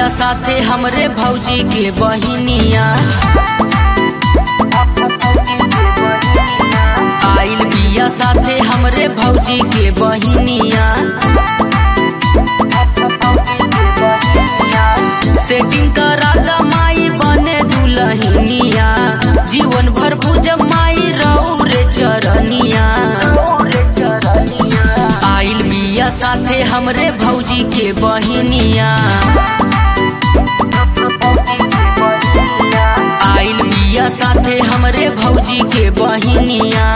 बिया साथे हमरे भौजी के बहिनिया आइल बिया साथे हमरे भौजी के बहिनिया सेटिंग करा दा माई बने दुलहिनिया जीवन भर पूजब माई रहू रे चरनिया आइल बिया साथे हमरे भौजी के बहिनिया आइल बिया साथे हमरे भौजी के बहिनिया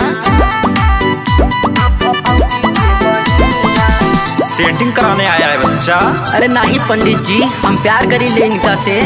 सेटिंग कराने आया है बच्चा अरे नहीं पंडित जी हम प्यार करी ले इनका से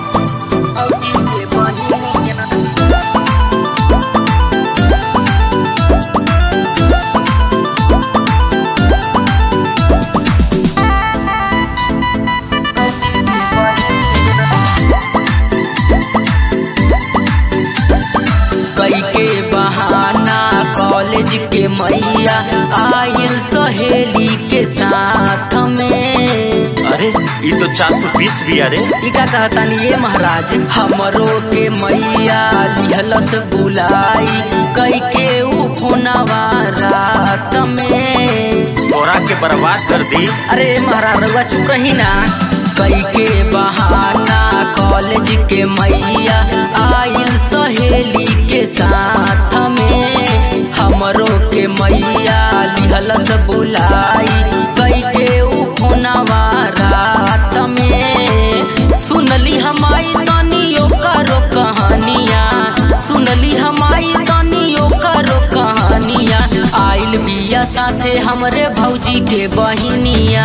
कई के बहाना कॉलेज के मैया आइल सहेली के साथ में अरे ये तो चार सौ बीस भी अरे ई का कहतानी ये महाराज हमरो के मैया लिहलस बुलाई कई के ऊ फोनवा रात में तोरा के बर्बाद कर दी अरे महाराज रउआ चुप रही ना कई के बहाना कॉलेज के मैया आइल सहेली के साथ में हमरो के मैया लिहलस बुलाई कई के ऊ फोनवा रात में सुनली हमारी तनियो करो कहानिया सुनली हमारी तनियो करो कहानिया आइल बिया साथे हमरे भौजी के बहिनिया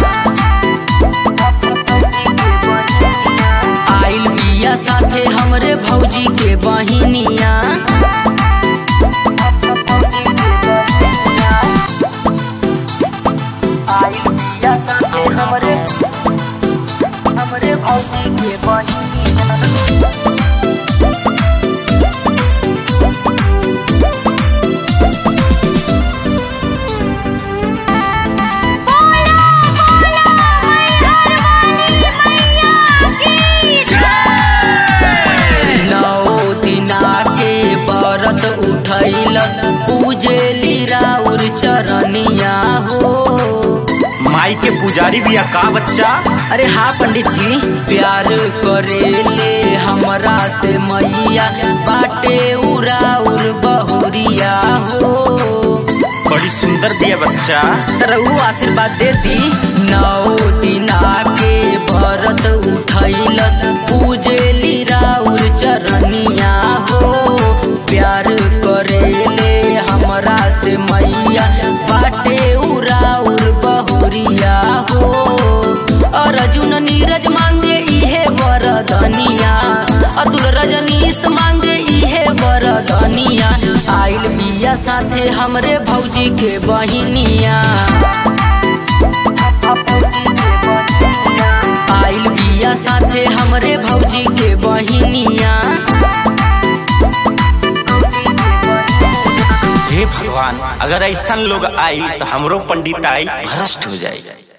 आइल बिया साथे हमरे भौजी के बहिनिया आइल बिया साथे हमरे हमरे भौजी के बहिनिया नौ दिना के व्रत उठैलस पूजेली राउर चरनिया हो माई के पुजारी भी का बच्चा अरे हाँ पंडित जी प्यार करेले हमरा से मैया बाटे उराउर बहुरिया हो बड़ी सुंदर भी है बच्चा तरऊ आशीर्वाद दे दी नौ दिना के व्रत उठैलस पूजेली राउर चरनिया हो प्यार करेले हमरा से मैया बाटे उराउर बहुरिया हो अर्जुन नीरज मांगे इहे वरदनिया अतुल रजनीश मांगे इहे वरदनिया आइल बिया साथे हमरे भौजी के बहिनिया आइल बिया साथे हमरे भौजी के बहिनिया हे भगवान अगर ऐसा लोग आई तो हमरो पंडित आई भ्रष्ट हो जाए